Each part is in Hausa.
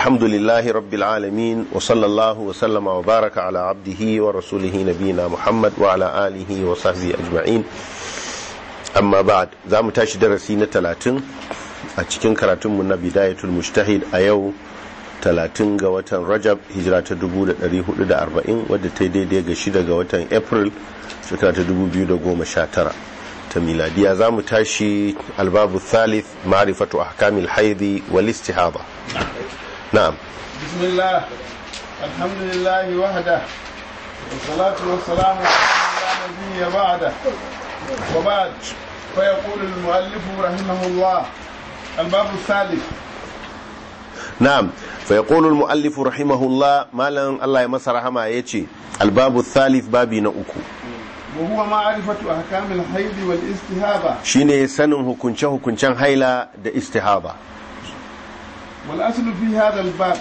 الحمد لله رب العالمين وصلى الله وسلم وبارك على عبده ورسوله نبينا محمد وعلى آله وصحبه أجمعين أما بعد ذا متاش درسي نتلاتن أتشكين كراتم من بداية المجتهد أيو talatin ga watan rajab hijira ta 1440 wadda ta yi daidai ga shida ga watan april shekara ta 2019 ta miladiya za mu tashi albabu thalith ma'rifatu ahkamil haidi wal istihada na'am bismillah alhamdulillah wahda wassalatu wassalamu ala nabiyyi ba'da wa ba'd fa yaqulu al-muallif rahimahullah albabu thalith na'am fa yaqulu al-muallif rahimahullah malan Allah ya masa rahama yace albabu thalith babi na uku وهو معرفة أحكام الحيض والاستهابة shine sanin hukunce hukuncen haila da istihaba والأصل في هذا الباب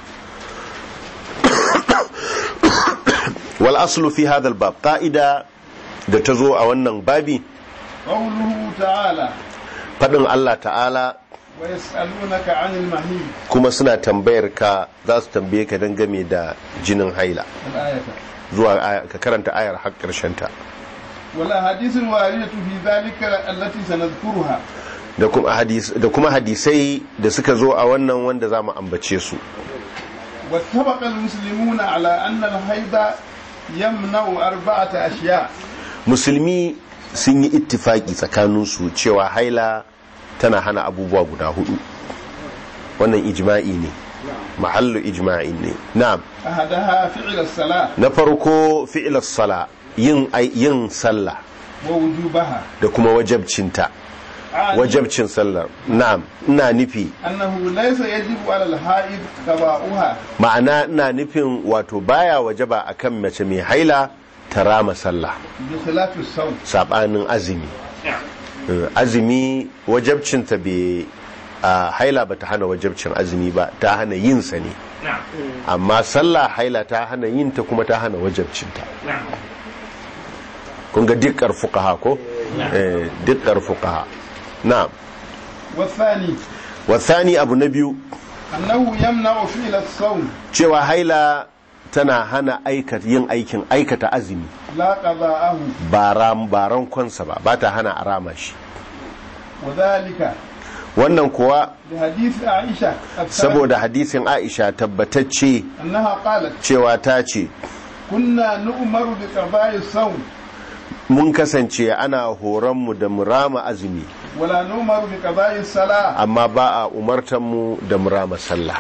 wal aslu fi hadha al-bab qa'ida da ta zo a wannan babi قوله تعالى fadin Allah ta'ala ويسألونك عن المحيض kuma suna tambayar ka za su tambaye ka dangane da jinin haila الآية zuwa aya- ka karanta ayar har karshen ta والأحاديث الواردة في ذلك التي سنذكرها da kuma hadis da kuma hadisai da suka zo a wannan wanda zamu ambace su واتفق المسلمون على أن الحيض يمنع أربعة أشياء musulmi sun yi ittifaki tsakaninsu cewa haila tana hana abubuwa guda hudu wannan ijma'i ne mahallu ijma'i ne na'am أحدها فعل الصلاة na farko fi'il sala yin ai- yin sallah ووجوبها da kuma wajabcinta عن wajabcin sallar na'am ina nufi أنه ليس يجب على الحائض قضاؤها ma'ana ina nufin wato baya wajaba akan mace mai haila ta rama sallah بخلاف الصوم sabanin azumi Eh, azumi wajabcinta bai a haila ba ta hana wajabcin azumi ba ta hana yin sa ne amma sallah haila ta hana yin ta kuma ta hana wajabcinta kun ga dikkar fuqaha ko eh dikkar fuqaha na'am والثاني wasani abu na biyu أنه يمنع فعل الصوم cewa haila tana hana aikata yin aikin aikata azumi لا قضاءه ba ram ba rankonsa ba ba ta hana a rama shi وذلك wannan kuwa بحديث عائشة الثابت saboda hadisin Aisha tabbatacce أنها قالت cewa ta ce كنا نؤمر بقضاء الصوم mun kasance ana horonmu da mu rama azumi ولا نؤمر بقضاء الصلاة amma ba a umartanmu da mu rama sallah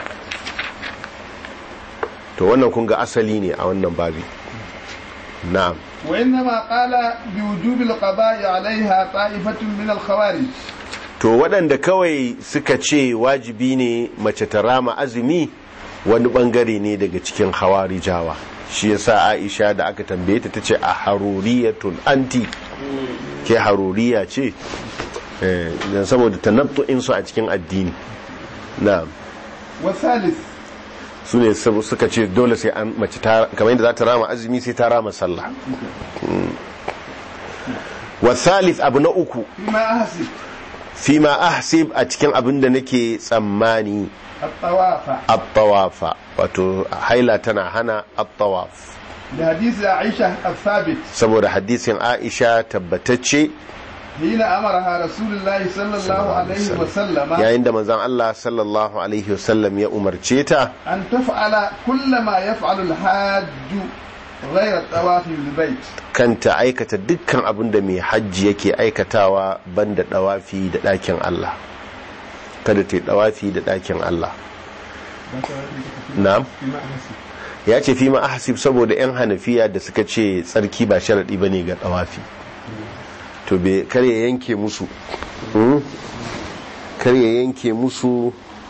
to wannan kun ga asali ne a wannan babi na'am وإنما قال بوجوب القضاء عليها طائفة من الخوارج to waɗanda kawai suka ce wajibi ne mace ta rama azumi wani ɓangare ne daga cikin hawarijawa shi yasa aisha da aka tambaye ta tace a haruriyatun anti ke haruriya ce Eh, dan saboda tanattu'in su a cikin addini na'am والثالث su ne sab- suka ce dole sai an mace ta kamar yadda za ta rama azumi sai ta rama sallah Mm. wa thalith abu na uku فيما أحسب fima ahsib a cikin abin da nake tsammani الطواف at-tawafa wato haila tana hana at-tawaf بحديث عائشة الثابت saboda hadisin Aisha tabbatacce حين أمرها رسول الله صلى الله عليه وسلم yayin da manzon Allah sallallahu alaihi wasallam ya umarce ta أن تفعل كل ما يفعل الحاج غير الطواف بالبيت kanta aikata dukkan abin da mai hajji yake aikatawa banda dawafi da ɗakin Allah kada ta yi dawafi da ɗakin Allah na'am فيما أحسب ya ce fi ma ahsib saboda yan hanafiya da suka ce tsarki ba sharadi bane ga dawafi to be kar ya yanke musu hmm? kar ya yanke musu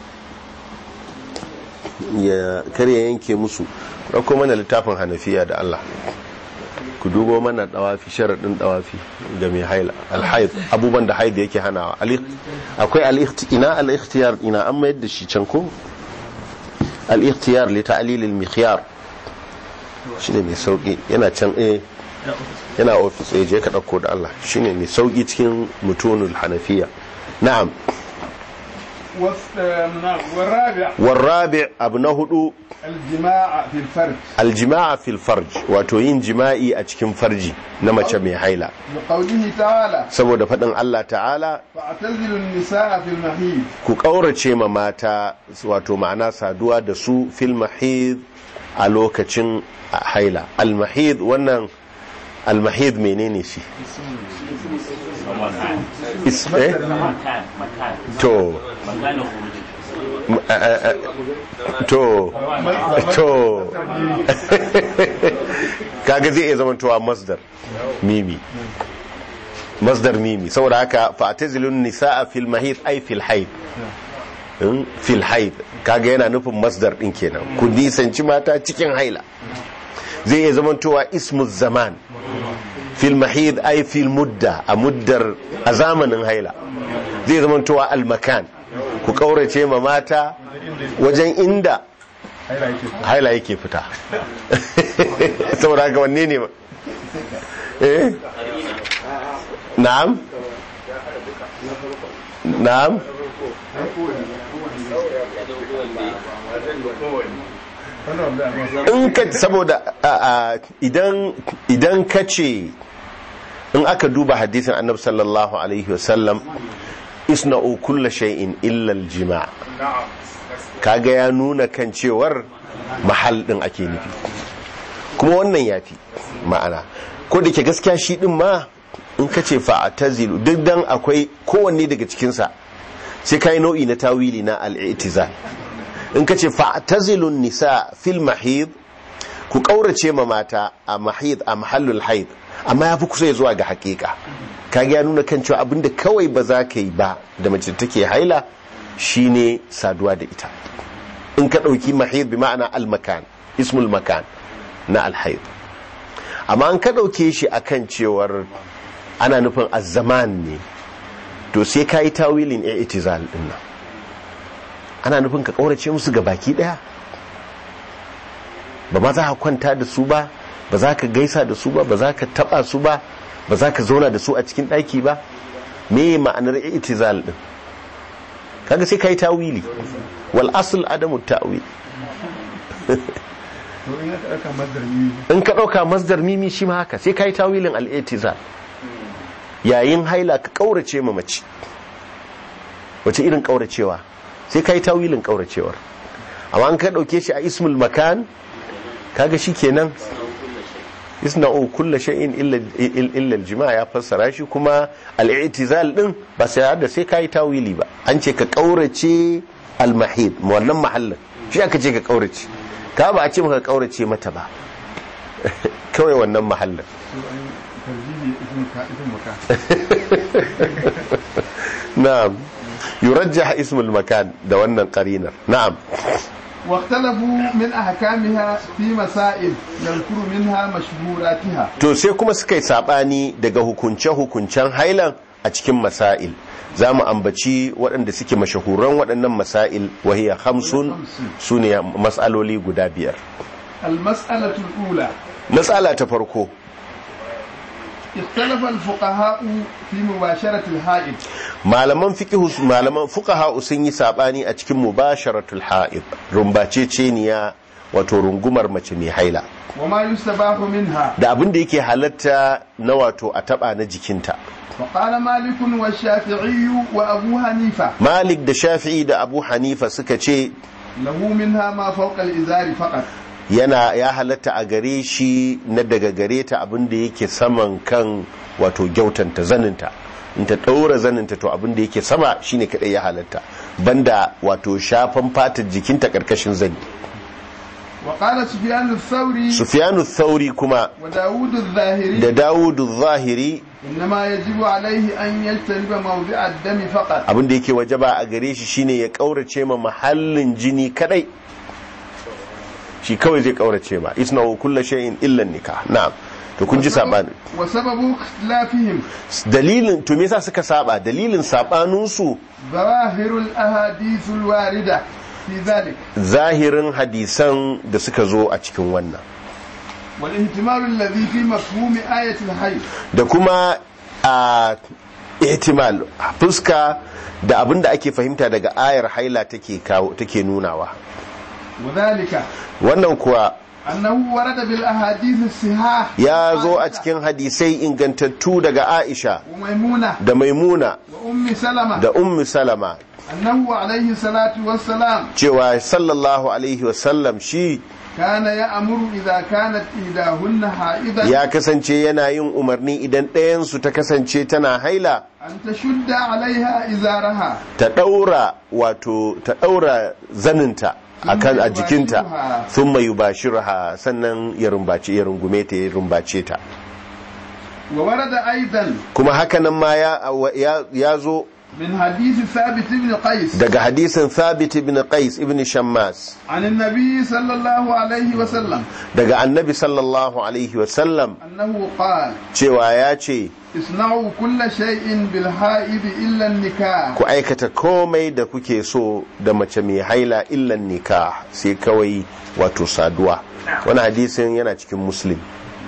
ya kar ya yanke musu ɗauko mana littafin hanafiya da Allah ku dubo mana dawafi sharadin dawafi ga mai haila alhaid abubuwan da haid yake hanawa Al- akwai al-ikhti- ina al-ikhtiyar ina an mayar da shi can ko al-ikhtiyar li ta'lil al-mikhyar shine mai sauki yana can eh yana ofis eh je ka dauko da Allah shine mai sauki cikin mutunul hanafiya na'am والس- نعم. والرابع والرابع abu na hudu الجماع في الفرج aljima'a fil farj wato yin jima'i a cikin farji na mace mai haila بقوله تعالى saboda faɗin Allah ta'ala فاعتزلوا النساء في المحيض ku ƙaurace ma mata wato ma'ana saduwa da su fil mahid a lokacin haila al-mahid wannan al-mahid menene shi Is- eh? مكان مكان to مكان خروج m- a- a- a- to to kaga zai iya zamantowa masdar mimi masdar mimi saboda haka fa'tazilun nisaa fil mahid ay fil haid in fil haid kaga yana nufin masdar din kenan ku nisanci mata cikin haila zai iya zamantowa ismu zaman fil mahid ay fil mudda a muddar a zamanin haila zai zamantowa al makan ku kaurace ma mata wajen inda haila yake fita saboda haka wanne ne eh na'am na'am in ka saboda a- a, idan idan ka ce in aka duba hadisin annabi sallallahu alaihi wasallam isna'u kulla shay'in illa al-jima' kaga ya nuna kan cewar mahal din ake nufi kuma wannan yafi ma'ana ko da ke gaskiya shi din ma in ka ce fa'atazilu duk dan akwai kowanne daga cikinsa sai kai nau'i na tawili na al-i'tizal in ka ce fa'tazilun nisa fil mahid ku kaurace ma mata a mahid a mahallul haid amma ya fi kusa ya zuwa ga hakika kaga ya nuna kan cewa abinda kawai ba za ka yi ba da mace take haila shine saduwa da ita in ka ɗauki mahid bi ma'ana al-makan ismul makan na al-haid amma an ka ɗauke shi akan cewar ana nufin azzaman ne to sai ka yi tawilin i'tizal din nan ana nufin ka kaurace musu ga baki daya ba ma za ka kwanta da su ba ba za ka gaisa da su ba ba za ka taba su ba ba za ka zauna da su a cikin daki ba me ma'anar i'tizal din kaga sai kai tawili wal asl adamu ta'wil to in aka ɗauka mazdarmi in ka dauka masdar mimi shi ma haka sai kai tawilin al i'tizal yayin haila ka kaurace ma mace wace irin kauracewa sai kai tawilin kauracewar amma an ka dauke shi a ismul makan kaga shikenan isna'u kullu shay'in illa illa al-jima' ya fassara shi kuma al-i'tizal din ba sai da sai kai tawili ba an ce ka kaurace al-mahid wannan mahallin shi aka ce ka kaurace ka ba a ce maka kaurace mata ba kawai wannan mahallin to an tarjihi ismin ka ismin maka na'am yurajjah ismul makan da wannan qarinar na'am واختلفوا من أحكامها في مسائل نذكر منها مشهوراتها to sai kuma suka yi sabani daga hukunce-hukuncen hailan a cikin masail za mu ambaci waɗanda suke mashahuran waɗannan masail wahiya hamsun su ne matsaloli guda biyar المسألة الأولى matsala ta farko اختلف الفقهاء في مباشرة الحائض malaman fiqhu malaman fuqaha sun yi sabani a cikin mubasharatul haid rumbaceceniya wato rungumar mace mai haila وما يستباح منها da abin da yake halatta na wato a taba na jikinta وقال مالك والشافعي وأبو حنيفة malik da shafi'i da abu hanifa suka ce له منها ما فوق الإزار فقط yana ya halatta a gare shi na daga gare ta abin da yake saman kan wato gyautanta zaninta in ta ɗaura zaninta to abin da yake sama shine kadai ya halatta banda wato shafan fatar jikinta karkashin zani وقال سفيان الثوري sufyanu thauri kuma وداود الظاهري da dawudu zahiri إنما يجب عليه أن يجتنب موضع الدم فقط abin da yake wajaba a gare shi shine ya kaurace ma mahallin jini kadai shi kawai zai kaurace ma isna kullu shay'in illa nikah na'am to kun ji sabani وسبب اختلافهم dalilin to me yasa suka saba dalilin sabaninsu ظواهر الأحاديث الواردة في ذلك zahirin hadisan da suka zo a cikin wannan والاهتمام الذي في مفهوم آية الحي da kuma a ihtimal fuska da abin da ake fahimta daga ayar haila take kawo take nunawa وذلك wannan kuwa أنه ورد بالأحاديث الصحاح ya zo a cikin hadisai ingantattu daga Aisha وميمونة da Maimuna وأم سلمة da Ummu Salama أنه عليه الصلاة والسلام cewa sallallahu alaihi wasallam shi كان يأمر إذا كانت إحداهن حائضا ya kasance yana yin umarni idan ɗayansu ta kasance tana haila أن تشد عليها إزارها ta ɗaura wato ta ɗaura zaninta a kan a jikinta sun mai yubashirha sannan ya rumbace ya rungume ta ya rumbace ta وورد أيضا kuma hakanan ma ya, ya, ya zo من حديث ثابت بن قيس daga hadisin thabit ibn qais ibn shammas عن النبي صلى الله عليه وسلم daga annabi sallallahu alaihi wasallam أنه قال cewa ya ce اصنعوا كل شيء بالحائض إلا النكاح ku aikata komai da kuke so da mace mai haila illan nikah sai kawai wato saduwa wani hadisin yana cikin muslim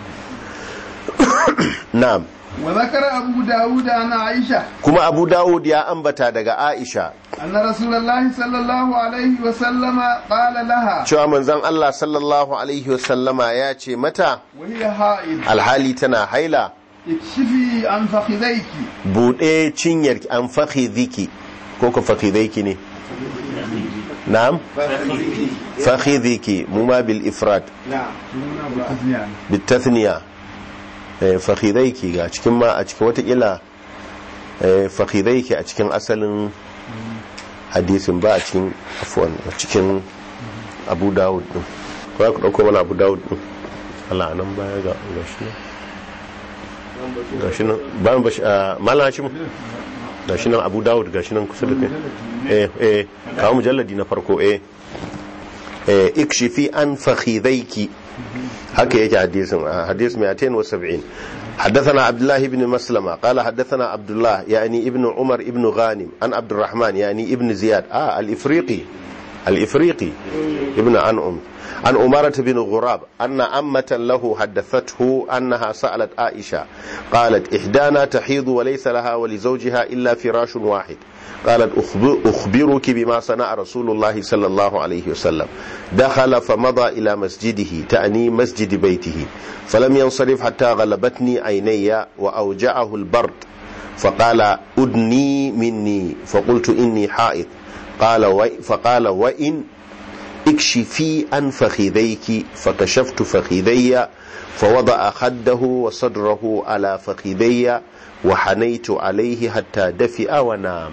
na'am وذكر أبو داود عن عائشة kuma abu dawud ya ambata daga aisha أن رسول الله صلى الله عليه وسلم قال لها cewa manzon allah sallallahu alaihi wasallama ya ce mata وهي حائض alhali tana haila اكشفي عن فخذيك buɗe cinyar an fakhidhiki ko ko fakhidhaiki ne na'am fakhidhiki mu ma bil ifrad bil tathniya eh, fakhidhaiki ga cikin ma a cikin watakila eh, fakhidhaiki a cikin asalin hadisin ba a cikin afwan a cikin abu dawud din ko ya ku dauko mana abu dawud din Allah nan baya ga gashi nan gashi nan bayan bashi a malam shi mu gashi nan abu dawud gashi nan kusa da kai eh eh kawo mujalladi na farko eh eh ikshifi an fakhidhaiki haka yake hadisin a hadis 270 حدثنا عبد الله بن مسلمة قال حدثنا عبد الله يعني ابن عمر ابن غانم عن عبد الرحمن يعني ابن زياد آه الإفريقي الإفريقي ابن أنعم عن أمارة بن غراب أن أمة له حدثته أنها سألت عائشة قالت إحدانا تحيض وليس لها ولزوجها إلا فراش واحد قالت أخبر أخبرك بما صنع رسول الله صلى الله عليه وسلم دخل فمضى إلى مسجده تأني مسجد بيته فلم ينصرف حتى غلبتني عيني وأوجعه البرد فقال أدني مني فقلت إني حائض قال و... فقال وإن اكشفي عن فخذيك فكشفت فخذي فوضع خده وصدره على فخذي وحنيت عليه حتى دفئ ونام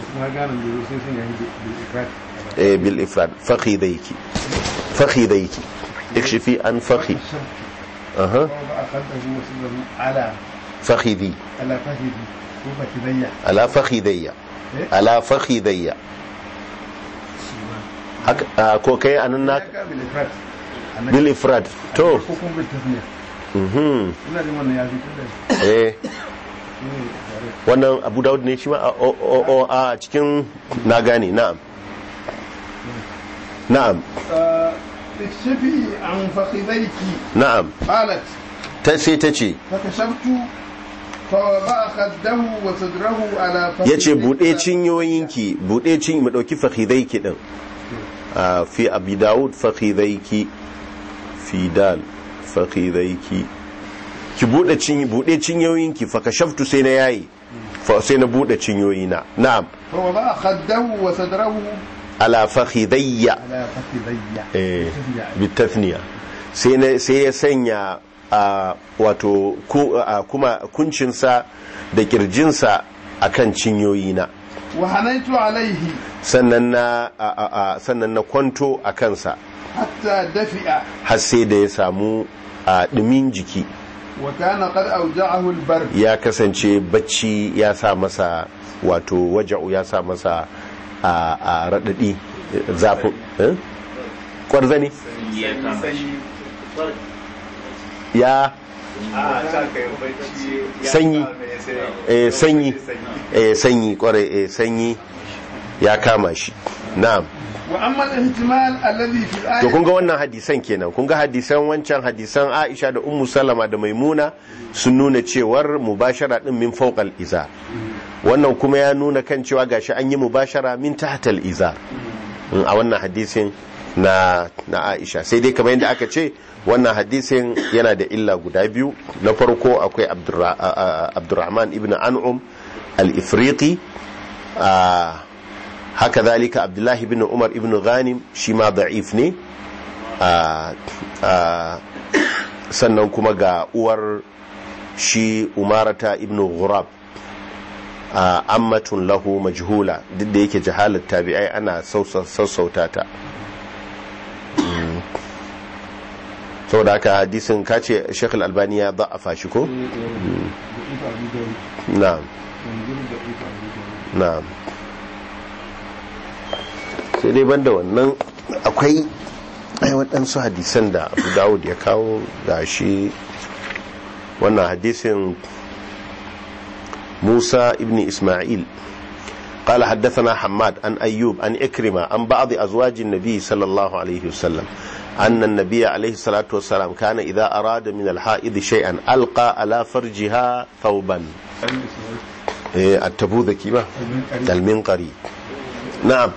إيه بالإفراد فخذيك فخذيك اكشفي عن فخي أها على فخذي على فخذي وفخذي على فخذي على فخذي haka a, ko kai anan na بالإفراد bil ifrad to حكم بالتثنية mhm ina jin wannan ya fi tunda eh wannan abu daud ne shi ma a o- o- o- a cikin na gane na'am na'am اكشفي عن فخذيك na'am قالت ta sai ta ce فكشفت فوضع خده وصدره على فخذي ya ce buɗe cinyoyinki buɗe cin mu ɗauki fakhidaiki ɗin a fi abi dawud fakhidaiki fi dal fakhidaiki ki buɗe cin buɗe cinyoyinki fa kashaftu sai na yayi fa sai na buɗe cinyoyina na'am فوضع خده وصدره ala fakhidayya على فخذي eh bitathniya sai na sai ya sanya a wato ku- a kuma kuncinsa da kirjinsa akan cinyoyina وحنيت عليه sannan na a, a, a, sannan na kwanto a kansa حتى دفئ har sai da ya samu a ɗumin jiki وكان قد أوجعه البرد ya kasance bacci ya sa masa wato waja'u ya sa masa a, a raɗaɗi zafin eh? ƙwarzani ya sanyi eh, sanyi eh, sanyi kwarai eh, sanyi ya kama shi na'am وأما الاحتمال الذي في to الآية kun ga wannan hadisan kenan kun ga hadisan wancan hadisan Aisha da Ummu Salama da Maimuna sun nuna cewar mubashara din min fawqal iza wannan kuma ya nuna kan cewa gashi an yi mubashara min tahtal izar Mm, a wannan hadisin na na Aisha sai dai kamar yadda aka ce wannan hadisin yana da illa guda biyu na farko akwai Abdurra- a- a- Abdurrahman ibn An'um al-Ifriqi a, haka zalika Abdullahi ibn Umar ibn Ghanim shi ma da'if ne a, a, sannan kuma ga uwar shi Umarata ibn Ghurab a ammatun lahu majhula duk da yake jahalar tabi'ai ana sausa- sassauta ta Mm. saboda haka hadisin kace Sheikh Al-Albani ya da'afa shi ko na'am na'am sai dai banda wannan akwai ai waɗansu hadisan da Abu Dawud ya kawo gashi wannan hadisin موسى ابن إسماعيل قال حدثنا حماد عن أيوب عن إكرمة عن بعض أزواج النبي صلى الله عليه وسلم أن النبي عليه الصلاة والسلام كان إذا أراد من الحائض شيئا ألقى على فرجها ثوبا إيه، التبوذكي ما المنقري نعم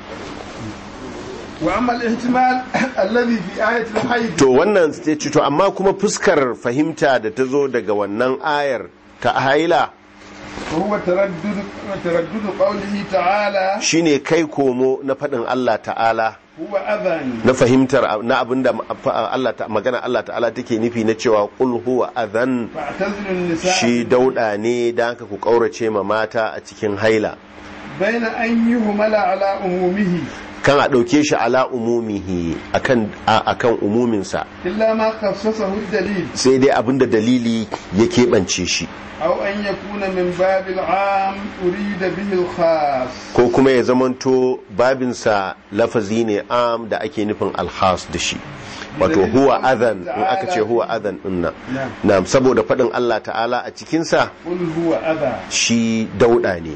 وأما الاحتمال الذي في آية الحيض to wannan sai ce to amma kuma fuskar fahimta da ta zo daga wannan ayar ta haila وهو تردد تردد قوله تعالى shine kai komo na faɗin Allah ta'ala هو أذى na fahimtar na abinda Allah ta magana Allah ta'ala take nufi na cewa qul huwa adhan فاعتزلوا النساء shi dauda ne dan haka ku kaurace ma mata a cikin haila بين أن يهمل على أمومه kan a dauke shi ala umumihi akan a- akan umuminsa إلا ما خصصه الدليل sai dai abinda dalili ya keɓance shi أو أن يكون من باب العام أريد به الخاص ko kuma ya zamanto babinsa lafazi ne am da ake nufin alhas da shi wato huwa adhan in aka ce huwa adhan din nan na'am saboda faɗin Allah ta'ala a cikinsa قل هو أذى shi dauda ne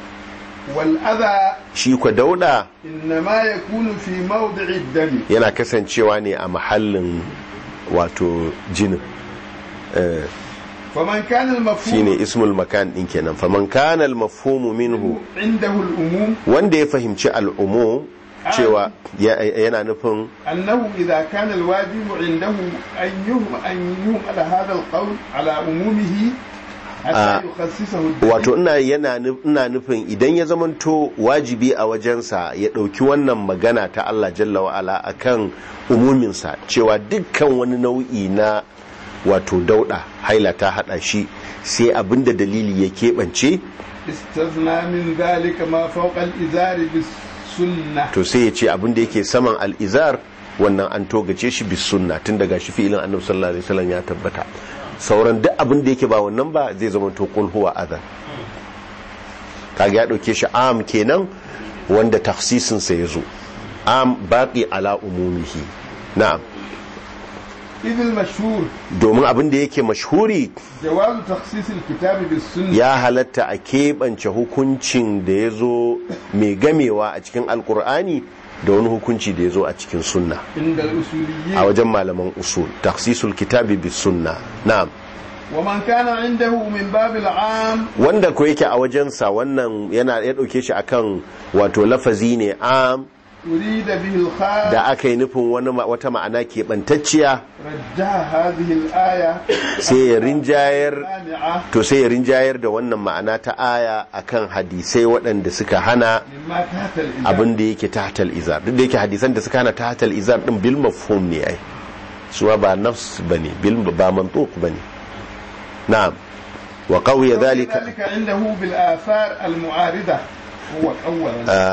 والأذى shi kwa dauda إنما يكون في موضع الدم yana kasancewa ne a mahallin wato jinin Eh, فمن كان shine المفهوم ismul makan din kenan faman kana al mafhumu minhu عنده الأموم wanda ya fahimci al'umu cewa ya- yana nufin أنه إذا كان الواجب عنده أن يهم أن يهم على هذا القول على عمومه آه. حتى يخصصه الدليل wato ina yana nu- ina nufin idan ya zamanto wajibi a wajensa ya ɗauki wannan magana ta Allah jalla wa'ala akan umuminsa cewa dukkan wani nau'i na wato dauda haila ta hada shi sai abinda dalili ya keɓance استثنى من ذلك ما فوق الإزار بالسنة to sai ya ce abinda yake saman al'izar wannan an togace shi bis sunna tun daga shi fi'ilin annabi sallallahu alaihi wasallam ya tabbata sauran duk abin da yake ba wannan ba zai zama to qul huwa adhan kaga ya dauke shi am kenan wanda takhsisin sa yazo am baqi ala umumihi na'am إذ المشهور domin abin da yake mashhuri جواز تخصيص الكتاب بالسنة ya halatta a keɓance hukuncin da ya zo mai gamewa a cikin alkur'ani da wani hukunci da ya zo a cikin sunna عند a الأصوليين wajen malaman usul taksisul kitabi bis sunna na'am ومن كان عنده من باب العام wanda ko yake a wajensa wannan yana ya dauke shi akan wato lafazi ne am أريد به الخاص da aka yi nufin wani ma- wata ma'ana keɓantacciya رجح هذه الآية sai ya rinjayar مانعة to sai ya rinjayar da wannan ma'ana ta aya akan hadisai waɗanda suka hana مما تحت الإزار abin da yake tahtal izar duk da yake hadisan da suka hana tahtal izar din bil mafhum ne ai suwa ba nafs bane bil ba mantuq bane na'am wa qawiya dhalika ذلك عنده بالآثار المعارضة هو أول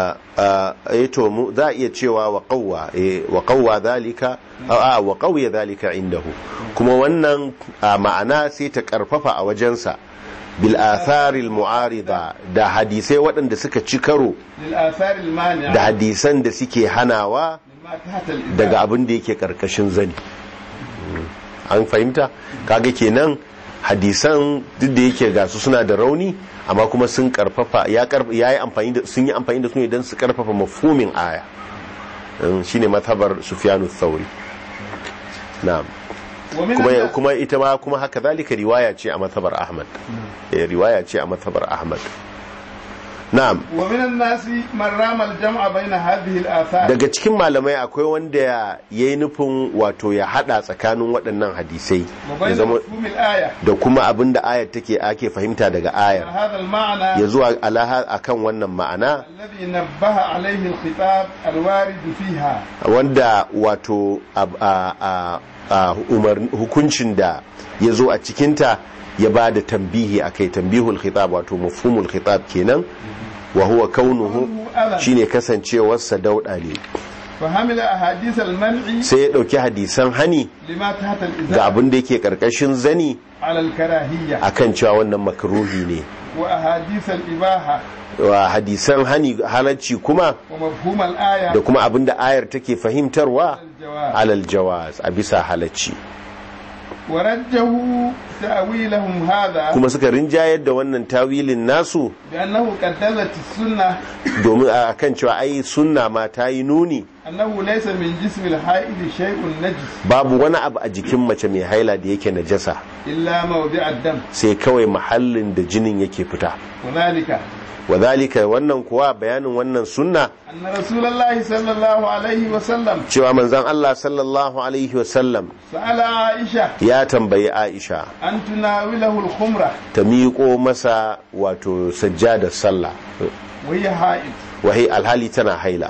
eh to mu za a iya cewa wa qawwa eh wa qawwa dhalika a wa qawiya dhalika indahu kuma wannan a, ma'ana sai ta karfafa a wajensa bil athari al mu'arida da hadisai waɗanda suka ci karo للآثار المانعة da hadisan da suke hanawa مما تحت الإزار daga abin da yake karkashin zani an fahimta kaga kenan hadisan duk da yake gasu suna da rauni amma kuma sun karfafa ya karf- ya yi amfani da sun yi amfani da su ne don su karfafa mafhumin aya Um, shine mazhabar Sufyanu Thauri na'am ومن kuma الناس- kuma ita ma kuma haka zalika riwaya ce a mazhabar Ahmad eh riwaya ce a mazhabar Ahmad na'am ومن الناس من رام الجمع بين هذه الآثار daga cikin malamai akwai wanda ya yi nufin wato ya hada tsakanin waɗannan hadisai ya وبين zama مفهوم الآية da kuma abin da ayar take ake fahimta daga ayar هذا المعنى ya zuwa alaha akan wannan ma'ana الذي نبه عليه الخطاب الوارد فيها wanda wato ab- a- a- a umar- hukuncin da ya zo a cikinta ya ba da tambihi a kai tambihul khitab wato mafhumul khitab kenan wa huwa kaunuhu shine kasancewarsa dauɗa ne فحمل أحاديث المنع sai ya ɗauki hadisan hani لما تحت ga الإزار abin da yake ƙarƙashin zani على الكراهية akan cewa wannan makruhi ne وأحاديث الإباحة wa hadisan hani halacci kuma ومفهوم الآية da kuma abin da ayar take fahimtarwa الجواب alal jawaz a bisa halacci ورجه تأويلهم هذا kuma suka rinjayar da wannan tawilin nasu بأنه قد دلت السنة domin a kan cewa ai sunna ma ta yi nuni أنه ليس من جسم الحائض شيء نجس babu wani abu a jikin mace mai haila da yake najasa إلا موضع الدم sai kawai mahallin da jinin yake fita وذلك wadhalika wannan kuwa bayanin wannan sunna أن رسول الله صلى الله عليه وسلم cewa manzon Allah sallallahu alaihi wasallam سأل عائشة ya tambayi Aisha أن تناوله الخمرة ta miƙo masa wato sajjadar sallah وهي حائض wahai alhali tana haila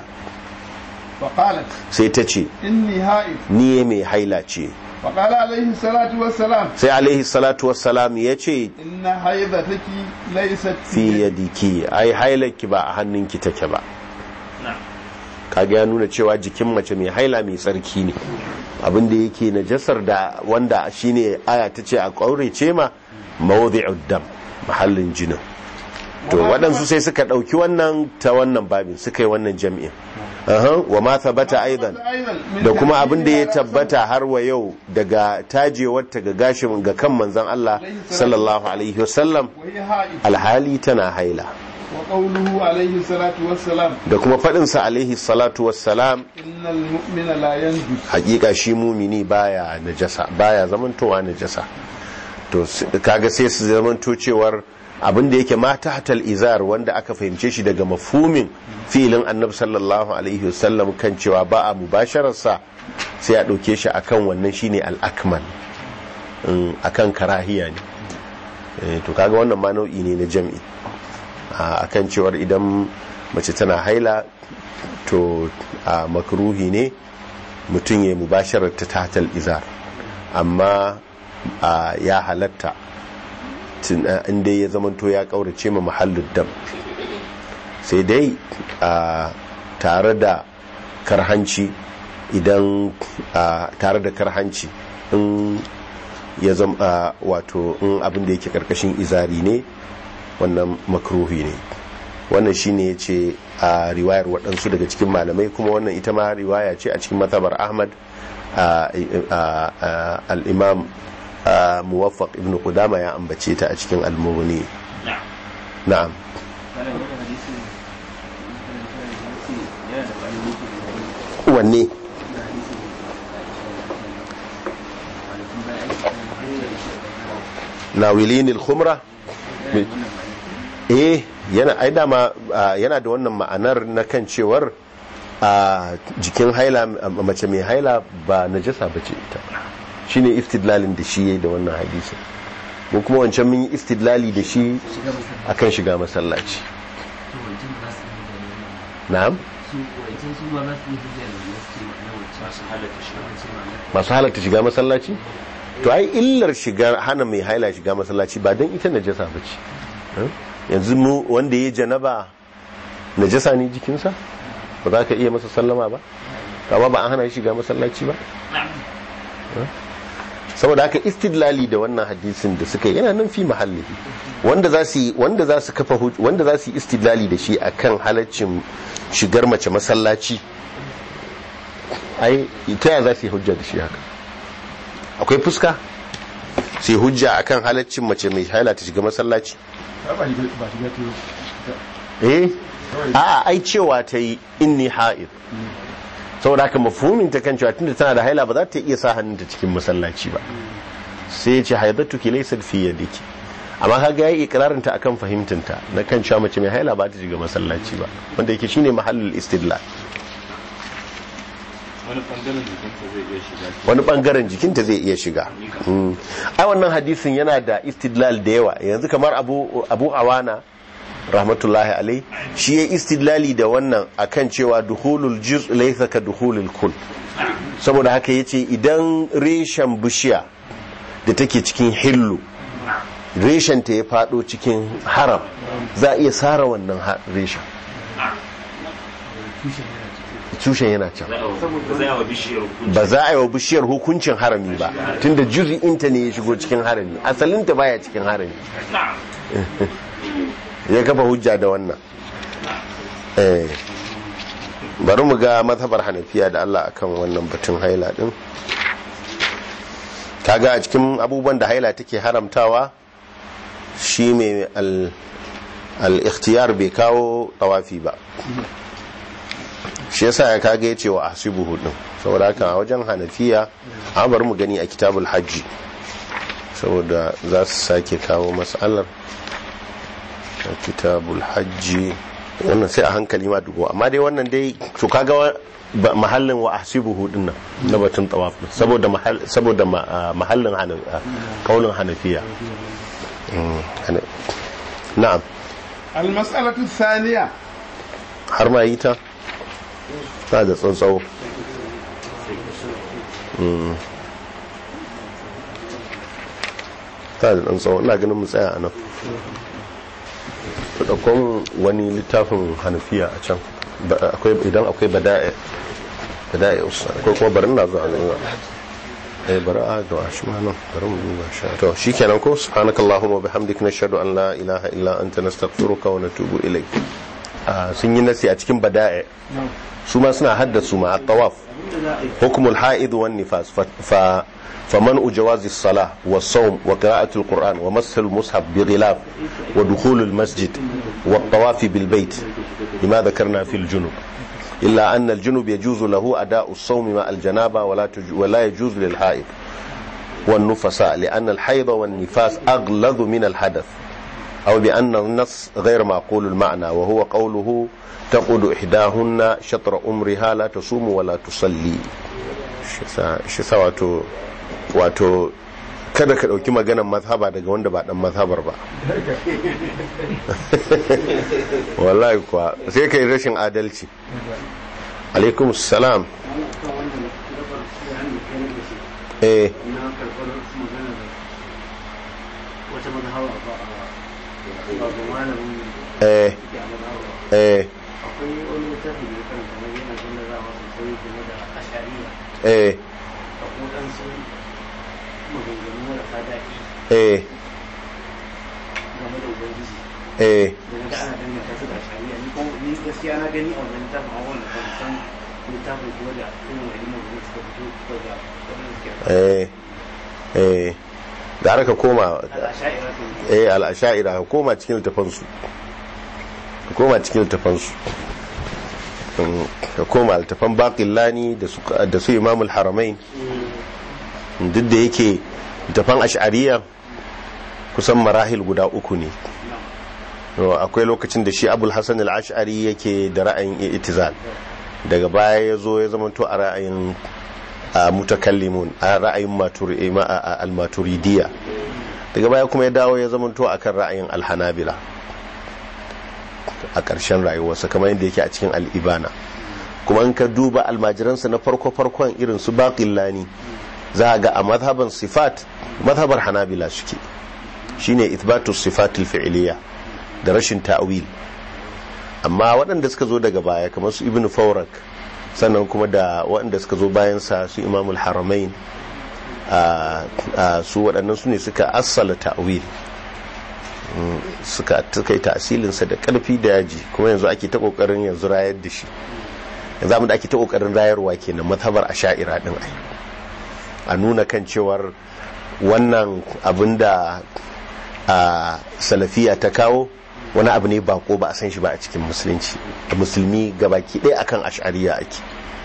فقالت sai ta ce إني حائض ni mai haila ce فقال عليه الصلاة والسلام sai alaihi salatu wassalam ya ce إن حيضتك ليست fi yadiki ai hailarki ba a hannunki take ba na'am kaga ya nuna cewa jikin mace mai haila mai tsarki ne abinda yake najasar da wanda shine aya ta ce a ƙaurace ma mawdi'ud dam mahallin jinin to waɗansu sai suka ɗauki wannan ta wannan babin suka yi wannan jami'in Aha, wa ma thabata aidan da kuma abin da ya tabbata har wa yau daga tajewarta ga gashin ga kan manzon Allah sallallahu alaihi wasallam وهي حائض alhali tana haila وقوله عليه الصلاة والسلام da kuma faɗinsa alaihi salatu wassalam إن المؤمن لا ينجس hakika shi mumini baya najasa baya zamantowa najasa to s- kaga sai su zamanto cewar abin da yake ma tahtal izar wanda aka fahimce shi daga mafhumin filin annabi sallallahu alaihi wasallam kan cewa ba a mubashararsa sai a ɗauke shi akan wannan shine al-akmal Mm, akan karahiya ne Eh, to kaga wannan ma nau'i ne na jam'i a akan cewar idan mace tana haila to a makruhi ne mutum ya mubasharar ta tatal izar amma a ya halatta tun- a, inda ya zamanto ya kaurace ma mahallin dam sai dai a tare da karhanci idan a tare da karhanci in ya zama wato in abin da yake karkashin izari ne wannan makruhi ne wannan shine ya ce a riwayar waɗansu daga cikin malamai kuma wannan ita ma riwaya ce a cikin matabar ahmad a- a- a- al-imam a, muwaffaq ibn qudama ya ambace ta a cikin al-mughni na'am na'am kana wannan hadisi yana da ƙwayoyi wanne nawilin al-khumra eh yana ai dama ah, yana da wannan ma'anar na kan cewar a jikin haila mace mai haila ba najasa bace ita shine istidlalin da shi yayi da wannan hadisi mu kuma wancan mun yi istidlali da shi akan shiga masallaci na'am masu halatta shi masu halatta shiga masallaci to ai illar shiga hana mai haila shiga masallaci ba don ita najasa ba ce yanzu mu wanda ya janaba najasa ne jikinsa ba za ka iya masa sallama ba amma ba an hana shi shiga masallaci ba saboda haka istidlali da wannan hadisin da suka yi yana nan fi mahalli wanda za su yi- wanda za su kafa huj- wanda za su yi istidlali da shi akan halaccin shigar mace masallaci ai ta yaya za su yi hujja da shi haka akwai fuska su yi hujja akan halaccin mace mai haila ta shiga masallaci ba shiga ba shiga ta eh a ai cewa ta yi inni ha'id saboda haka mafhumin ta kan cewa tunda tana da haila ba za ta iya sa hannunta cikin masallaci ba sai ya ce haidatu ki laysa fi yadiki amma kaga yayi ikrarin ta akan fahimtinta na kan cewa mace mai haila ba ta shiga masallaci ba wanda yake shine mahallul istidlal wani bangaren jikinta zai iya shiga wani bangaren jikinta zai iya shiga Mm. ai wannan hadisin yana da istidlal da yawa yanzu kamar abu abu awana rahmatullahi alai shi ya istidlali da wannan akan cewa duhulul juz laysa ka duhulul kul saboda haka yace idan reshen bishiya da take cikin hillu reshen ta ya fado cikin haram za a iya sara wannan ha- reshen tushen yana can zai yawa bishiyar hukunci ba za a yi wa bishiyar hukuncin harami ba tunda juzi'inta ne ya shigo cikin harami asalinta baya cikin harami ya kafa hujja da wannan Eh. bari mu ga mazhabar hanafiya da Allah akan wannan batun haila din kaga a cikin abubuwan da haila take haramtawa shi mai al- al-ikhtiyar bai kawo tawafi ba shi yasa ya kage ya ce wa ahsibuhu din saboda haka a wajen hanafiya an bari mu gani a kitabul hajji saboda za su sake kawo matsalar a kitabul hajji wannan sai a hankali ma dubo amma dai wannan dai to kaga wa- ba- mahallin wa ahsibuhu din nan na batun tawaf din, saboda mahall saboda ma- ah, mahallin hanan kaulin hanafiya Mm, hana- na'am المسألة الثانية har ma yi ta ta da tsuntsawo Mm. ta da tsuntsawo ina ganin mu tsaya a nan ɗaukon wani littafin hanafiya a can Ba- akwai idan akwai bada'i bada'i usa akwai kuma bari na zuwa zuwa eh bari a ga shi ma nan bari mu duba shi to shikenan ko subhanakallahumma bihamdika nashhadu an la ilaha illa anta nastaghfiruka wa natubu ilayk Ah, sun yi nasi a cikin bada'i su ma suna haddasu ma at-tawaf hukumul ha'id wan nifas fa- fa فمنع جواز الصلاة والصوم وقراءة القرآن ومس المصحف بغلاف ودخول المسجد والطواف بالبيت لما ذكرنا في الجنوب إلا أن الجنوب يجوز له أداء الصوم مع الجنابة ولا, تج... ولا يجوز للحائض والنفساء لأن الحيض والنفاس أغلظ من الحدث أو بأن النص غير معقول المعنى وهو قوله تقود إحداهن شطر أمرها لا تصوم ولا تصلي shi sa wato wato kada ka ɗauki maganar mazhaba daga wanda ba ɗan mazhabar ba wallahi kuwa sai ka yi rashin adalci alaikum salam eh wata mazhawa ba a ba ga malamin eh da a mazhawa eh akwai wani littafi da ya karanta na yana zama za a sosai game da ashariya eh a kodansu maganganu marasa daɗi eh game da ubangiji eh da na ga ana danganta su da ashariya ni kuma ni gaskiya na gani a wannan littafin a wannan ban san littafin kuma da irin wani maganganu suka fito daga wannan suke eh eh da har ka koma al'asha'ira su eh al'asha'ira ka koma cikin littafansu ka koma cikin littafansu Mm, ka koma littafan baƙillani da su da su imamul haramain duk da yake littafan ash'ariya kusan marahil guda uku ne No, akwai lokacin da shi abul hassan al-ash'ari yake da ra'ayin itizal daga baya ya zo ya zama to a ra'ayin a mutakallimun a ra'ayin maturi- ma- a- a- al-maturidiyya daga baya kuma ya dawo ya zama to akan ra'ayin al-hanabila a ƙarshen rayuwarsa kamar yadda yake a cikin al'ibana kuma in ka duba almajiransa na farko-farkon irin su baƙillani za a ga a mazhaban sifat mazhabar hanabila suke shine ithbatu sifatul fi'liya da rashin ta'wil amma waɗanda suka zo daga baya kamar su ibnu fawrak sannan kuma da waɗanda suka zo bayan sa su imamul haramain a a su waɗannan su ne suka assala ta'wil Mm, suka suka yi tasilinsa da ƙarfi da yaji kuma yanzu ake ta ƙoƙarin yanzu rayar da shi yanzu abin da ake ta ƙoƙarin rayarwa kenan mazhabar asha'ira din ai a nuna kan cewar wannan abin da a salafiya ta kawo wani abu ne bako ba a san shi ba a cikin musulunci da musulmi gabaki ɗaya akan ash'ariya ake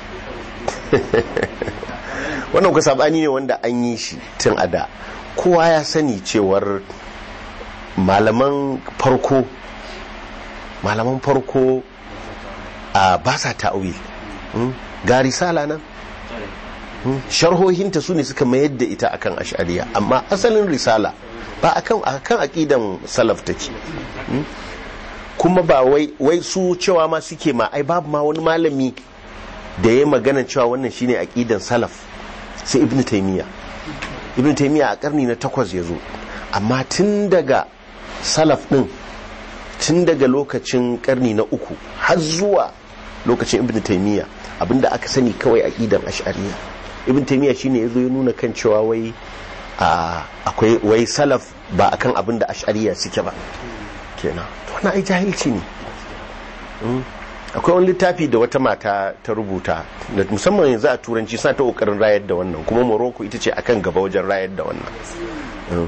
wannan ku sabani ne wanda an yi shi tun a da kowa ya sani cewar malaman farko malaman farko a ba sa ta'awil Mm. ga risala nan Mm. sharhohinta su ne suka mayar da ita akan ash'ariya amma asalin risala ba akan akan aqidan salaf take Mm. kuma ba wai wai su cewa ma suke ma ai babu ma wani malami da ya magana cewa wannan shine aqidan salaf sai ibnu taymiya ibnu taymiya a karni na takwas ya zo amma tun daga salaf din tun daga lokacin karni na uku har zuwa lokacin ibn taymiya abinda aka sani kawai aqidan ash'ariya ibn taymiya shine yazo ya nuna kan cewa wai a akwai wai salaf ba akan abinda ash'ariya suke ba kenan to wannan ai jahilci ne Mm. akwai wani littafi da wata mata ta rubuta da musamman yanzu a turanci suna ta kokarin rayar da wannan kuma morocco ita ce akan gaba wajen rayar da wannan Mm.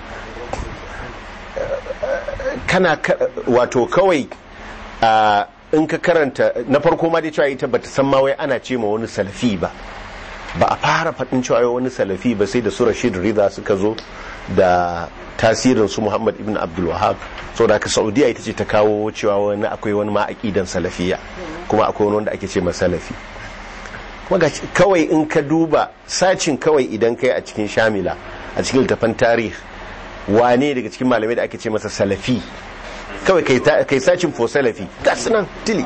kana ka- wato kawai a in ka karanta na farko ma dai cewa ita bata san ma wai ana ce ma wani salafi ba ba a fara faɗin cewa wai wani salafi ba sai da su Rashid Rida suka zo da tasirin su Muhammad ibn Abdul Wahhab saboda haka Saudiya ita ce ta kawo cewa wani akwai wani ma aqidan salafiya kuma akwai wani wanda ake ce ma salafi kuma ga kawai in ka duba sacin kawai idan kai a cikin shamila a cikin littafan tarihi wane daga cikin malamai da ake ce masa salafi kawai kai ta- kai sacin for salafi ga su nan tili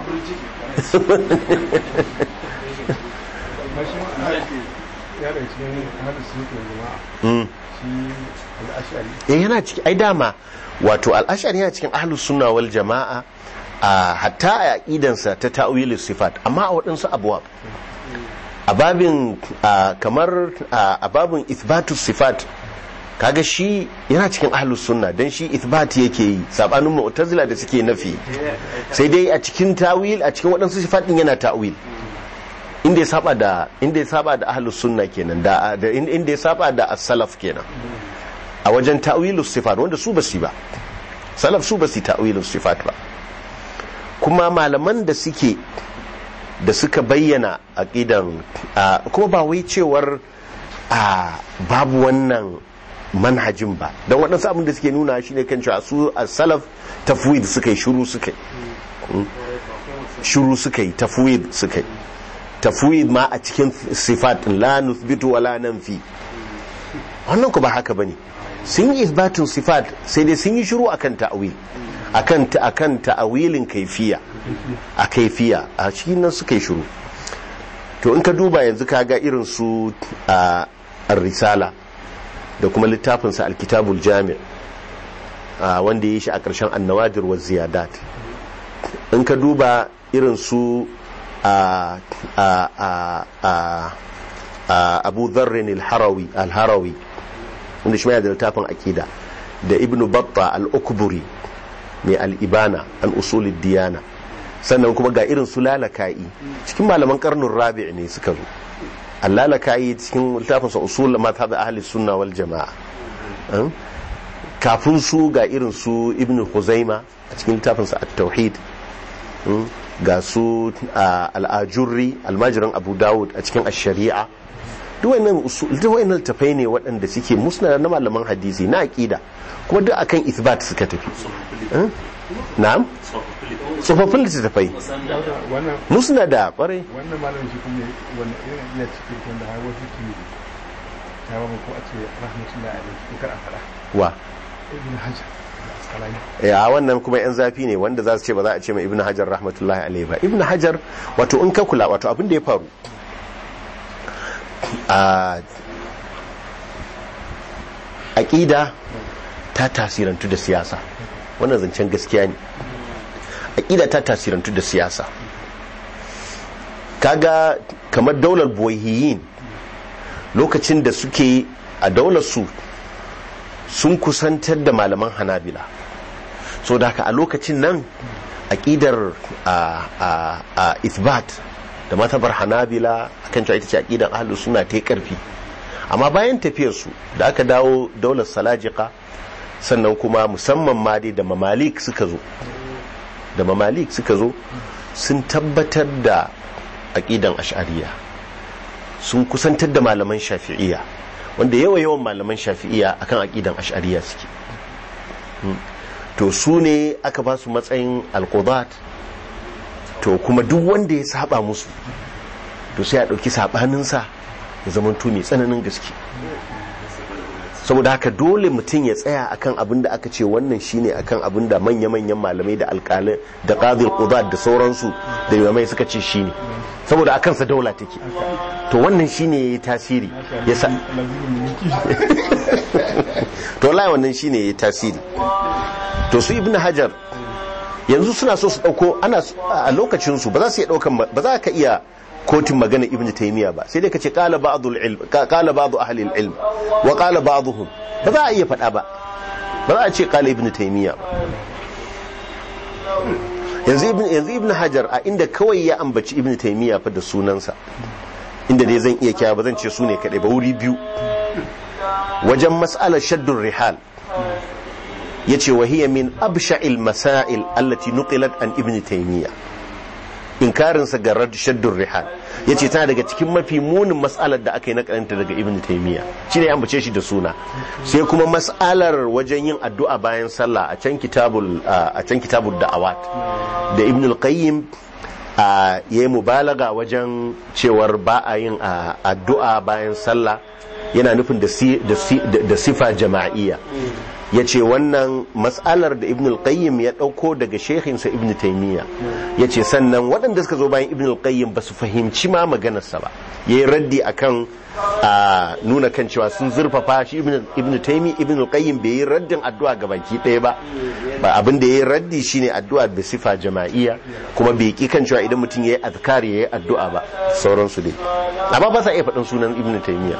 mashi ya da cikin hadis suke jama'a Mm. shi al'ashari eh yana ciki ai dama wato al'ashari yana cikin ahlus sunna wal jama'a a hatta a aqidansa ta ta'wilus sifat amma a waɗansu abuwa a babin a, kamar a a babin ithbatus sifat kaga shi yana cikin ahlus sunna dan shi ithbat yake yi sabanin mu'tazila da suke nafi sai dai a cikin tawil a cikin waɗansu sifat din yana ta'wil inda ya saba da inda ya saba da ahlus sunna kenan da da- inda ya saba da as-salaf kenan a wajen ta'wilus sifat wanda su basu yi ba salaf su basu yi ta'wilus sifat ba kuma malaman da suke da suka bayyana aqidan a, kuma ba wai cewar a babu wannan manhajin ba don waɗansu abin da suke nuna shine kan cewa su a salaf tafwid suka yi shuru suka yi Mm. shuru suka yi tafwid suka yi tafwid ma a cikin sifat la nuthbitu wa la nanfi wannan ku ba haka bane sun yi isbatun sifat sai dai sun yi shiru akan ta'awil akan ta akan ta'awilin kaifiya a kaifiya a cikin nan suka yi shiru to in ka duba yanzu ka ga irin su a risala da kuma littafin sa alkitabul jami' a wanda ya yi shi a ƙarshen annawadir wa ziyadat in ka duba irin su a a a a a abu dharrin al-harawi al-harawi wanda shi ma yana da littafin akida da ibn batta al-ukburi mai al-ibana an usulid diyana sannan kuma ga irin su lalaka'i cikin malaman karnin rabi' ne suka zo al-lalaka'i cikin littafin sa usul mazhab ahli sunna wal jama'a An? kafin su ga irin su ibn huzaima a cikin littafin sa at-tauhid Mm. ga su a al'ajurri almajiran abu dawud a cikin ash-shari'a duk wannan usul duk wannan tafai ne waɗanda suke musnad na malaman hadisi na aqida kuma duk akan ithbat suka tafi Eh? na'am tsofaffin littattafai wannan musnada kwarai wannan malamin shi kuma wannan irin iya cikin wanda har wasu ke ta ba ko a ce rahmatullahi alaihi ko kar a fada wa ibn hajar da asqalani ya wannan kuma yan zafi ne wanda za su ce ba za a ce mai ibnu hajar rahmatullahi alaihi ba ibnu hajar wato in ka kula wato abin da ya faru a aqida ta tasirantu da siyasa wannan zancen gaskiya ne aqida ta tasirantu da siyasa kaga kamar daular boyhiyin lokacin da suke a daular su sun kusantar da malaman hanabila so da haka a lokacin nan aƙidar a a a ithbat da matabar hanabila akan cewa ita ce aƙidar ahlus suna ta yi ƙarfi amma bayan tafiyarsu da aka dawo daular salajika sannan kuma musamman ma dai da mamalik suka zo da mamalik suka zo sun tabbatar da aƙidan ash'ariya sun kusantar da malaman shafi'iyya wanda yawa yawan malaman shafi'iyya akan aƙidan ash'ariya suke to su ne aka ba su matsayin alqudat to kuma duk wanda ya saba musu to sai a ɗauki saɓaninsa ya zama mai tsananin gaske saboda haka dole mutum ya tsaya akan abin da aka ce wannan shine akan abin da manya-manyan malamai da alƙalai da qadil qudat da sauransu da imamai suka ce shine saboda akan sa daula take to wannan shine yayi tasiri ya sa to wallahi wannan shine yayi tasiri to su ibnu hajar yanzu suna so su dauko ana a lokacin su ba za su iya daukan ba za ka iya kotun magana ibn taymiya ba sai dai kace qala ba'dul ilm qala ba'du ahli al-ilm wa qala ba'dhum ba za a iya faɗa ba ba za a ce qala ibn taymiya ba yanzu ibn yanzu ibn hajar a inda kawai ya ambaci ibn taymiya fa da sunansa inda dai zan iya kya ba zan ce su ne kadai ba wuri biyu wajen mas'alar shaddur rihal yace wa hiya min absha'il masail allati nuqilat an ibn taymiya inkarinsa ga shaddur rihal ya ce tana daga cikin mafi munin matsalar da aka yi nakalanta daga ibn taimiyya shi ne ambace shi da suna sai kuma matsalar wajen yin addu'a bayan sallah a can kitabul a can kitabul da'awat da ibn al-qayyim ya yi mubalaga wajen cewar ba a yin addu'a bayan sallah yana nufin da sifa jama'iyya ya ce wannan matsalar da ibn al-qayyim ya ɗauko daga shehinsa ibn taimiyya ya ce sannan waɗanda suka zo bayan ibn al-qayyim ba su fahimci ma maganarsa ba ya yi raddi akan a nuna kan cewa sun zurfafa shi ibn taimi ibn al-qayyim bai yi raddin addu'a ga baki ɗaya ba ba abin da ya yi raddi shine addu'a da sifa jama'iyya kuma bai ki kan cewa idan mutum ya yi azkar ya yi addu'a ba sauransu dai amma ba sa iya faɗin sunan ibn taimiyya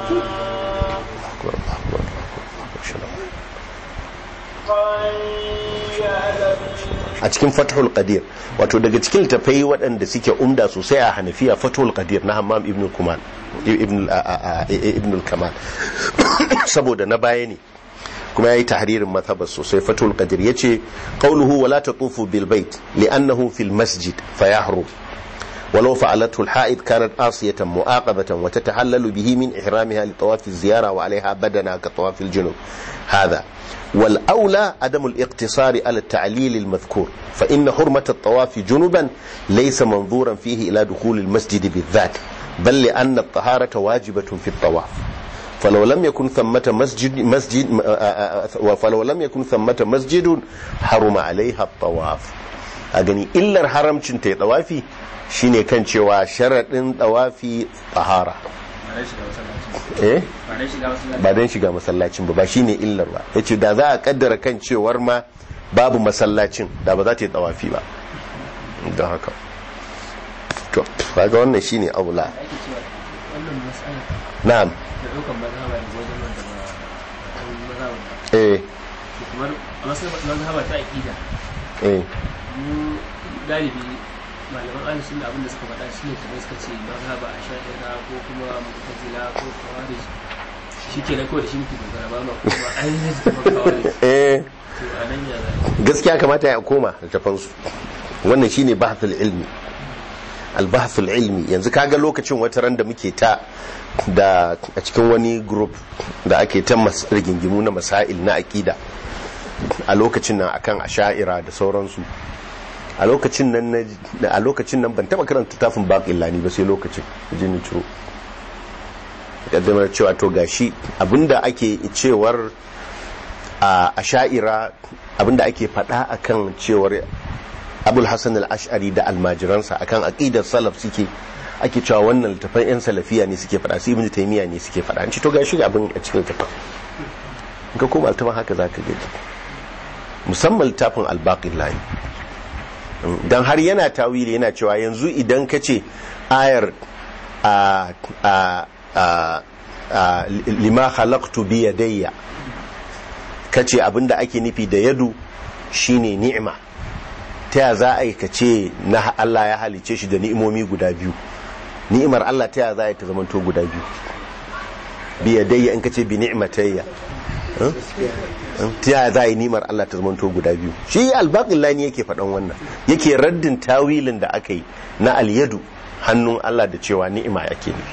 a cikin fathul qadir wato daga cikin littafai waɗanda suke umda sosai a hanafiya fathul qadir na hammam ibn kumal ibn kamal saboda na baya ne kuma yayi tahririn mazhabar sosai fathul qadir yace qawluhu wala tatufu bil bait li'annahu fil masjid fayahrum ولو فعلته الحائض كانت آصية مؤاقبة وتتحلل به من إحرامها لطواف الزيارة وعليها بدنا كطواف الجنوب هذا والأولى عدم الاقتصار على التعليل المذكور فإن حرمة الطواف جنبا ليس منظورا فيه إلى دخول المسجد بالذات بل لأن الطهارة واجبة في الطواف فلو لم يكن ثمة مسجد مسجد فلو لم يكن ثمة مسجد حرم عليها الطواف أغني إلا الحرم تنتهي طوافي shine kan cewa sharaɗin ɗawafi tsahara eh ba don shiga masallacin ba ba shine illar ba ya ce da za a kaddara kan cewar ma babu masallacin da ba za ta yi ɗawafi ba don haka to kaga wannan shine aula na'am eh kamar a mazhaba ta aqida eh galibi malaman ahli sunna abin da suka faɗa shine kamar suka ce mazhaba a sha'ira ko kuma mu'tazila ko khawarij shikenan kawai da shi muke dogara ba ma kuma ainihin su kuma khawarij eh to a nan ya za gaskiya kamata ya koma littafansu wannan shine bahthul ilmi albahthul ilmi yanzu kaga lokacin wata ran da muke ta da a cikin wani group da ake ta mas- rigingimu na masail na aqida a lokacin nan akan asha'ira da sauransu a lokacin nan na- a lokacin nan ban taba karanta tafin baqillani ba sai lokacin jini ciro kaddamar cewa to gashi abinda ake cewar a asha'ira abinda ake faɗa akan cewar abul hassan al-ash'ari da almajiransa akan aqidar salaf suke ake cewa wannan littafan yan salafiya ne suke faɗa su ibnu taymiya ne suke faɗa an ce to gashi abin a cikin littafin in ka koma littafin haka zaka ga musamman littafin al-baqillani dan har yana tawili yana cewa yanzu idan ka ce ayar a a a a lima khalaqtu bi yadayya kace abinda ake nufi da yadu shine ni'ima ta ya za a yi ka ce na Allah ya halice shi da ni'imomi guda biyu ni'imar Allah ta ya za a yi ta zamanto guda biyu bi yadayya in ka ce bi ni'matayya eh? Eh? ta ya za a yi ni'imar Allah ta zamanto guda biyu shi albaqillani yake faɗan wannan yake raddin tawilin da aka yi na alyadu hannun Allah da cewa ni'ima yake nufi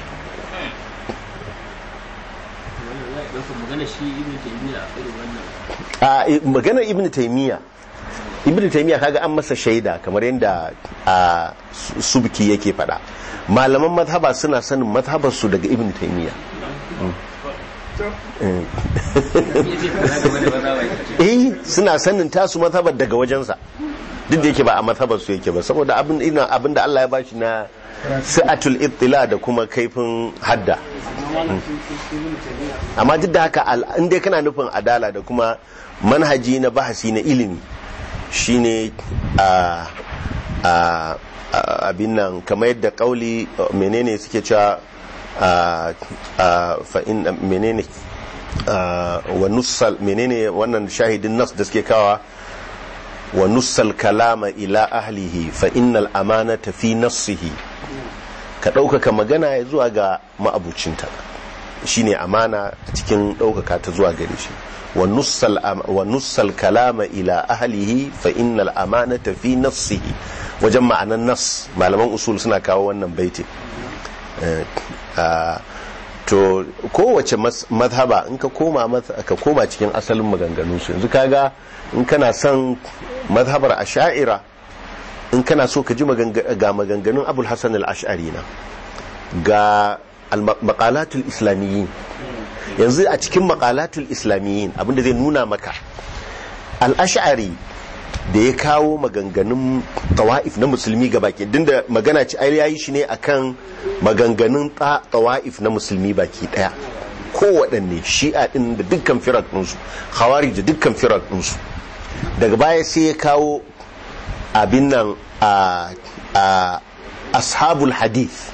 wannan za a ɗauka magana shi ibn taymiya a irin wannan a maganar ibn taymiya ibn taymiya kaga an masa shaida kamar yadda a subki yake fada malaman mazhaba suna sanin mazhabar su daga ibn taymiya eh suna sanin tasu mazhabar daga wajensa duk da yake ba a mazhabar su yake ba saboda abin ina abin da Allah ya bashi na sa'atul ittila da kuma kaifin hadda amma duk da haka in dai kana nufin adala da kuma manhaji na bahasi na ilimi shine a a abin nan kamar yadda kauli menene suke cewa fa in menene wa nussal menene wannan shahidin nas da suke kawa wa nussal kalama ila ahlihi fa innal amanata fi nassihi ka ɗaukaka magana ya zuwa ga ma'abucinta shine amana cikin ɗaukaka ta zuwa gare shi wa nussal kalama ila ahlihi fa innal amanata fi nassihi wajen ma'anan nas malaman usul suna kawo wannan baiti to kowace mazhaba in ka koma ka koma cikin asalin maganganun su yanzu kaga in kana son mazhabar asha'ira in kana so ka ji ga maganganun abul hasan al-ash'ari na ga maqalatul islamiyyin yanzu a cikin maqalatul islamiyyin abinda zai nuna maka al-ash'ari da ya kawo maganganun tawa'if na musulmi ga baki dinda magana ci ai yayi shi ne akan maganganun tawa'if na musulmi baki daya kowaɗanne shi'a din da dukkan firak ɗinsu hawari da dukkan firak ɗinsu daga baya sai ya kawo abin nan a ashabul hadith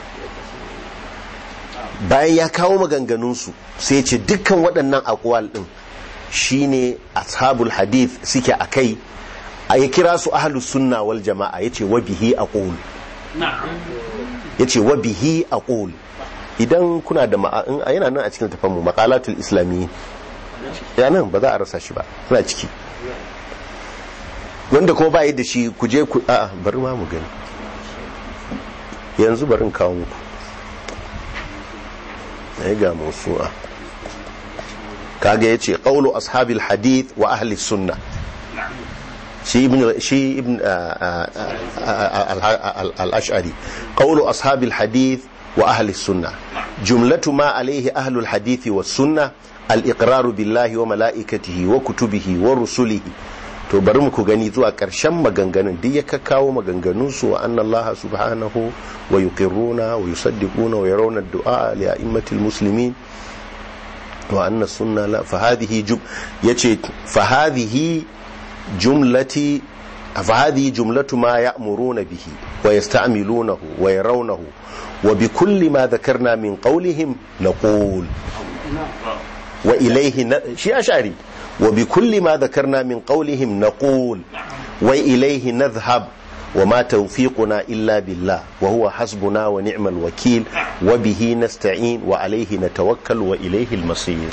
bayan ya kawo maganganunsu sai ya ce dukkan waɗannan akwal ɗin shine ashabul hadith suke a kai a ya kira su ahlus sunna wal jama'a ya ce wabihi a ƙul ya ce wabihi a ƙul idan kuna da ma'a'in yana nan a cikin tafanmu makalatul islami ya nan ba za a rasa shi ba suna ciki wanda kuma ba yi da shi ku je ku a'a bari ma mu gani yanzu barin kawo muku ya ga musu'a kaga ya ce ƙaulu ashabil hadith wa ahli sunna shi ibn shi ibn al-ash'ari qawlu ashab al-hadith wa ahli sunna jumlatu ma alayhi ahli al-hadith wa sunna al-iqrar billahi wa malaikatihi wa kutubihi wa rusulihi to bari mu ku gani zuwa karshen maganganun duk ya kakkawo maganganun su wa anna Allah subhanahu wa yuqirruna wa yusaddiquna wa yarawna ad-du'a li a'immatil muslimin wa anna sunna la fa hadhihi jum yace fa hadhihi جملة فهذه جملة ما يأمرون به ويستعملونه ويرونه وبكل ما ذكرنا من قولهم نقول وإليه ن... شيء أشعري وبكل ما ذكرنا من قولهم نقول وإليه نذهب وما توفيقنا إلا بالله وهو حسبنا ونعم الوكيل وبه نستعين وعليه نتوكل وإليه المصير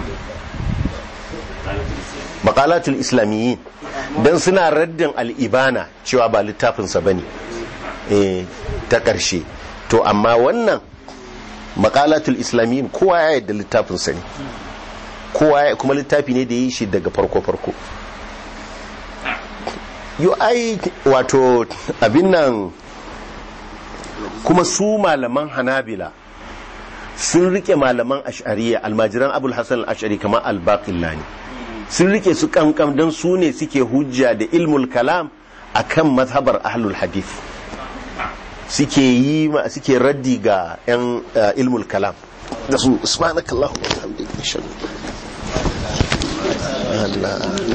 makalatul islamiyyin don suna raddin al'ibana cewa ba littafinsa ba ne ta ƙarshe to amma wannan makalatul islamiyyin kowa ya yadda littafinsa ne kowa ya kuma littafi ne da ya yi shi daga farko-farko yi ai wato abin nan kuma su malaman hanabila sun rike malaman ash'ariya almajiran abul hassan al-ash'ari kamar al-baqillani sun rike su kankam don su ne suke hujja da ilmul kalam akan mazhabar ahlul hadith suke yi suke raddi ga yan ilmul kalam da su subhanakallahu wa bihamdika